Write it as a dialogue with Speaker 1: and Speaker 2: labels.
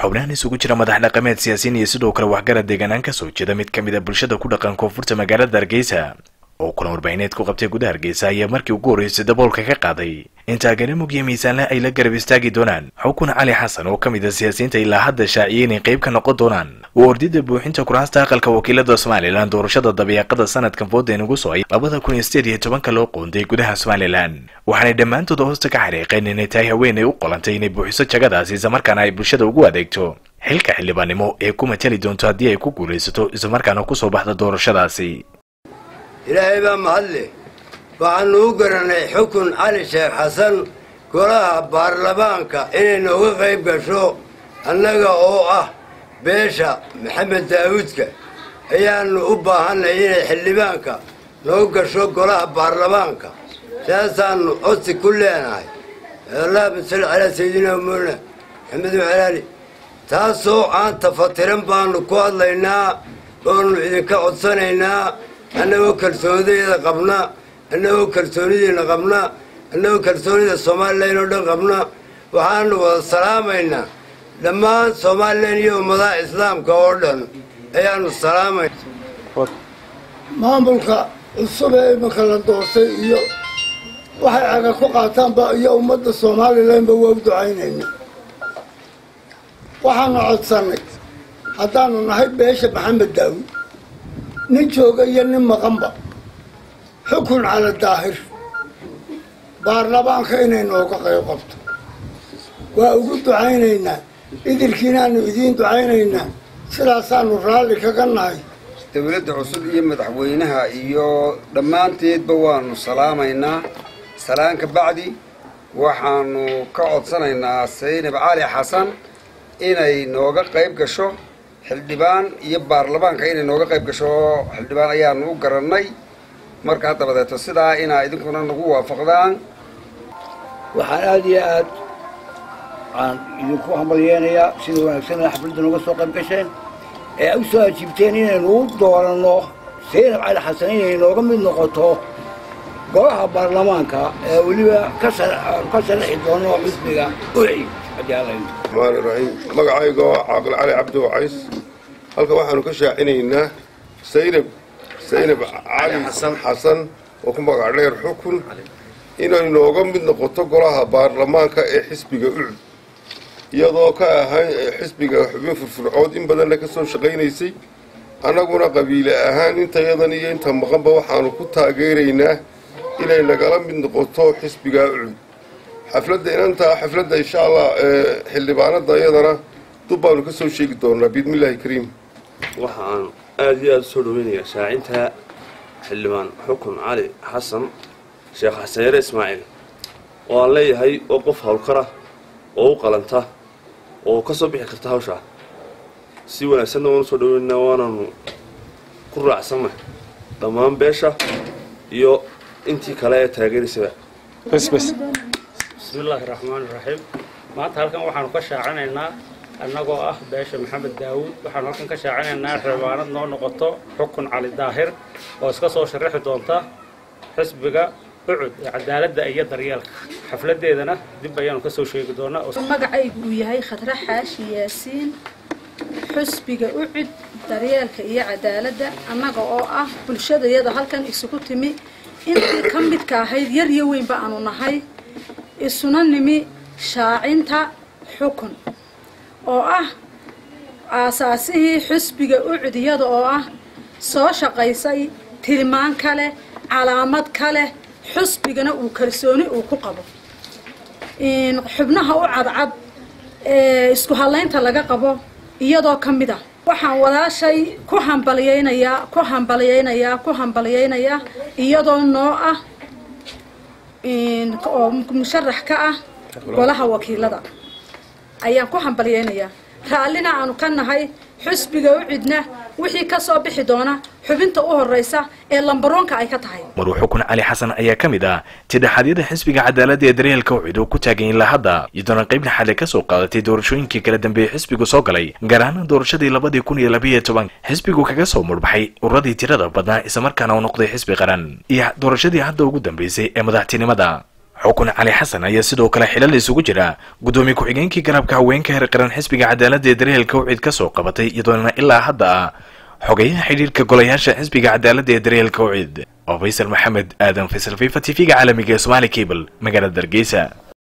Speaker 1: xubnahan isugu jira madax dhaqameed siyaasiyiin iyo sidoo kale waxgarad deegaanaan kasoo jeeda mid ka mid a bulshada ku dhaqan koonfurta magaalada hargeysa oo kulan warbaahineed ku qabtay gudaha hargeysa ayaa markii ugu horreysay daboolka ka qaaday in taageero mugyo miisaanle ay la garab istaagi doonaan xukun cali xasan oo ka mid a siyaasiyiinta ilaa hadda shaaciyay inay qayb ka noqon doonaan waa ordida buuxinta kuraasta aqalka wakiilada somalilan doorashada dabeeqada sanadkan fooda inugu socay labada kun iyo sideed iyo tobanka loo qoonday gudaha somalilan waxaanay dhammaantood hoosta ka xariiqeen inay tahay haweenay u qolantay inay buuxiso jagadaasi islamarkaana ay bulshada ugu adeegto xilka xildhibaannimo ee ku matali doonto haddii ay ku guulaysato islamarkaana kusoo baxda doorashadaasi
Speaker 2: ilaahay baa mahadle waxaannu u garanay xukun cali sheekh xasan golaha baarlamaanka inay nooga qayb gasho annaga oo ah beesha maxamed daawuudka ayaannu u baahannay inay xildhibaanka noo gasho golaha baarlamaanka saasaannu codsi ku leenahay allahuma salli calaa sayidina muna maxamed walaali taasoo aan tafatiran baannu ku hadlaynaa oonu idinka codsanaynaa annagoo kalsoonideeda qabna annagoo kalsoonidiina qabna annagoo kalsoonida somalilan oo dhan qabna waxaanu wada salaamaynaa dhammaan somalilan iyo ummadaha islaamka oo dhan ayaanu salaamayna
Speaker 3: maamulka cusub ee iminka la doortay iyo waxay caga ku qaataanba iyo ummadda somalilanba waa u ducaynayna waxaanu codsannay haddaanu nahay beesha maxamed daawud nin jooga iyo nin maqanba xukun cala daahir baarlamaanka inay nooga qayb qabto waa ugu ducaynaynaa idilkiinaanu idiin ducaynaynaa sidaasaanu raalli kaga nahay
Speaker 4: dowladda cusub iyo madaxweynaha iyo dhammaanteedba waanu salaamaynaa salaan ka bacdi waxaanu ka codsanaynaa saynab cali xasan inay nooga qayb gasho xildhibaan iyo baarlamaanka inay nooga qayb gasho xildhibaan ayaanu u garannay markaa dabadeeto sidaa inaa idinkuna nagu waafaqdaan
Speaker 5: waxaan aada iyo aad aan idinku hambalyeenayaa sida wanaagsan xafladda nooga soo qayb gasheen ee a u soo ajiibteen inaynu u dooranno saynab cali xasan inay nooga mid noqoto golaha baarlamaanka ee weliba ka sharaxi doono xisbiga uci
Speaker 6: maani raxiim magacayga oo caaqil cali cabdi wacays halkan waxaanu ka shaacinaynaa saynab saynab cali xasan oo ku magac dheer xukun inay nooga mid noqoto golaha baarlamaanka ee xisbiga ucud iyadoo ka ahay xisbiga xubin furfurcood in badanna ka soo shaqaynaysay annaguna qabiile ahaan intayadan iyo inta maqanba waxaanu ku taageeraynaa inay nagala mid noqoto xisbiga ucud xafladda inantaa xafladda insha allah xildhibaanada iyadana dub baanu ka soo sheegi doonaa biidmillaahi kariim
Speaker 7: waxa aan aada iyo aada u soo dhaweynayaa shaacinta xildhibaan xukun cali xasan sheekh xasan yare ismaaciil oo aan leeyahay oo qof howlkara oo u qalanta oo ka soo bixi karta hawshaa si wanaagsanna waanu soo dhaweynaa waananu ku raacsannahay dhammaan beesha iyo intii kale ee taageeraysaba
Speaker 8: bismillaahi raxmaani raxiim maanta halkan waxaanu ka shaacinaynaa annagoo ah beesha maxamed daawuud waxaanu halkan ka shaacinaynaa xildhibaanad noo noqoto xukun cali daahir oo iska soo sharaxi doonta xisbiga ucud ee cadaaladda iyo daryeelka xafladeedana dib ayaanu ka soo sheegi doonaa
Speaker 9: magacaygu uu yahay khadre xaashi yaasiin xusbiga ucud daryeelka iyo cadaaladda annaga oo ah bulshadayada halkan isugu timi intii ka midka ahayd yar iyo weynba aanu nahay isuna nimi shaacinta xukun oo ah aasaasihii xusbiga ucud iyada oo ah soo shaqaysay tilmaan ka leh calaamad ka leh xusbigana uu kalsooni uu ku qabo xubnaha u cadcad ee isku hadlaynta laga qabo iyadoo ka mid ah waxaan walaashay ku hambalyaynayaa ku hambalyaynayaa ku hambalyaynayaa iyadoo noo ah oo musharax ka ah golaha wakiilada ayaan ku hambalyaynayaa raallina aanu ka nahay xusbiga u cidna wixii ka soo bixi doona xubinta u horraysa ee lambaroonka ay ka tahay
Speaker 1: maruu xukun cali xasan ayaa ka mid ah tidhaxadyada xisbiga cadaaladda ee daryeelka ucid oo ku taagan ilaa hadda iyadoona qayb naxale ka soo qaadatay doorashooyinkii kala dambeeyey xisbigu soo galay gaar ahaan doorashadii labadii kun iyo labiiyo toban xisbigu kaga soo murbaxay ururadii tirada badnaa islamarkaana uu noqday xisbi qaran iyo doorashadii hadda ugu dambeysay ee madaxtinimada xukun cali xasan ayaa sidoo kale xilal isugu jira guddoomiye ku-xigeenkii garabka haweenka heer qaran xisbiga cadaaladda ee daryeelka ucid ka soo qabatay iyadoona ilaa hadda ah xogeyaha xidhiirka golayaasha xisbiga cadaaladda ee daryeelka ucid oo faysal maxamed aadan faysal fifa t v-ga caalamiga ee somaali cable magaalada hargeysa